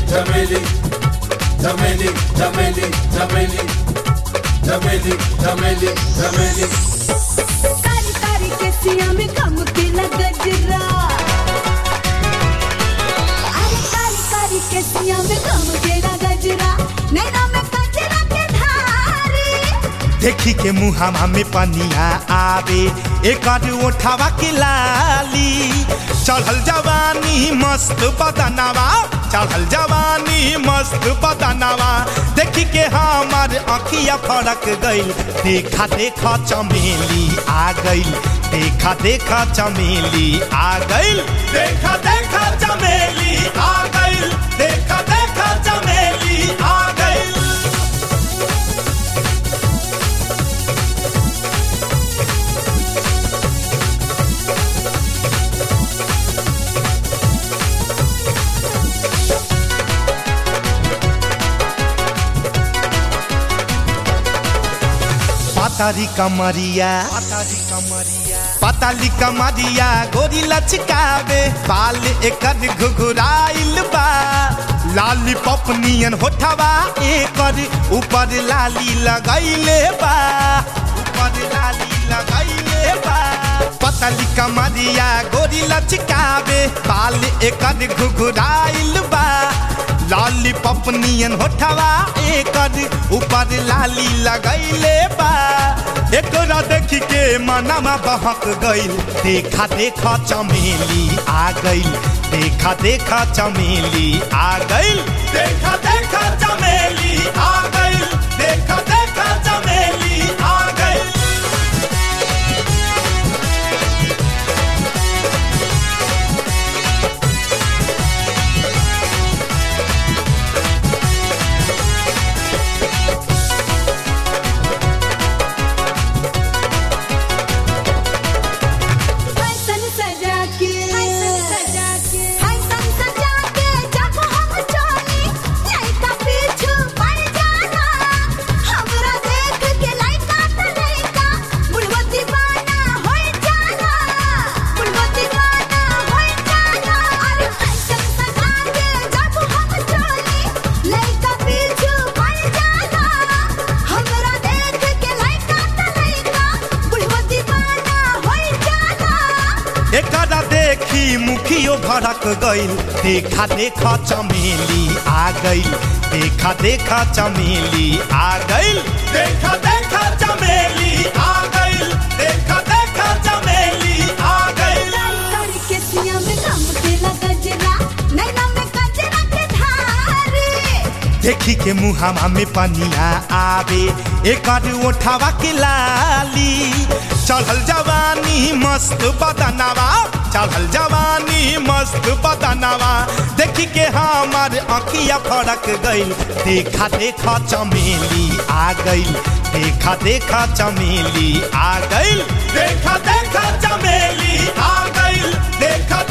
चमेली चमेली चमेली चमेली चमेली चमेली चमेली कारी कारी के सिया में कम के गजरा अरे कारी कारी के सिया में कम के गजरा नैना में गजरा के धारी देखी के मुहामा में पनिया आवे एक ओठावा के लाली चढ़ल जवानी मस्त बदनावा चढ़ल जवानी मस्त बदनावा देखी के हमार अखिया फड़क गइल देखा देखा चमेली आ गइल देखा देखा चमेली आ गइल देखा देखा चमेली आ गइल देखा देखा चमेली आ गइल पातारी कमरिया पातारी कमरिया पाताली कमरिया गोरी लचकावे बाल एकर घुघुराइल बा लाली पपनियन होठवा एकर ऊपर लाली लगैले बा ऊपर लाली लगैले बा पतली कमरिया गोरी लचकावे बाल एकर घुघुराइल बा लाली पपनियन होठवा एकर ऊपर लाली लगैले बा एकरा देखी के मनमा बहक गइल देखा देखा चमेली आ गइल देखा देखा चमेली आ गइल देखा देखा चमेली आ गइल देखा देखा चमेली आ गइल फैशन सजा के फैशन सजा के फैशन सजा के जब हम चली लइका पीछू पड़ जाना हमरा देख के लइका त लइका बुढ़वा दीवाना हो जाना बुढ़वा दीवाना हो जाना अरे फैशन सजा के जब हम चली लइका पीछू पड़ जाना हमरा देख के लइका त लइका बुढ़वा दीवाना हो जाना एकरा देखी मुखियो भड़क गइल देखा देखा चमेली आ गइल देखा देखा चमेली आ गइल देखा देखा चमेली आ गइल देखा देखा चमेली आ गइल कारी के सिया में कम के गजरा नैना में गजरा के धारी देखी के मुहामा में पनिया आवे एकर ओठावा के लाली चढ़ल जवानी मस्त बदनावा चढ़ल जवानी मस्त बदनावा देखी के हमार अखिया फड़क गइल देखा देखा चमेली आ गइल देखा देखा चमेली आ गइल देखा देखा चमेली आ गइल देखा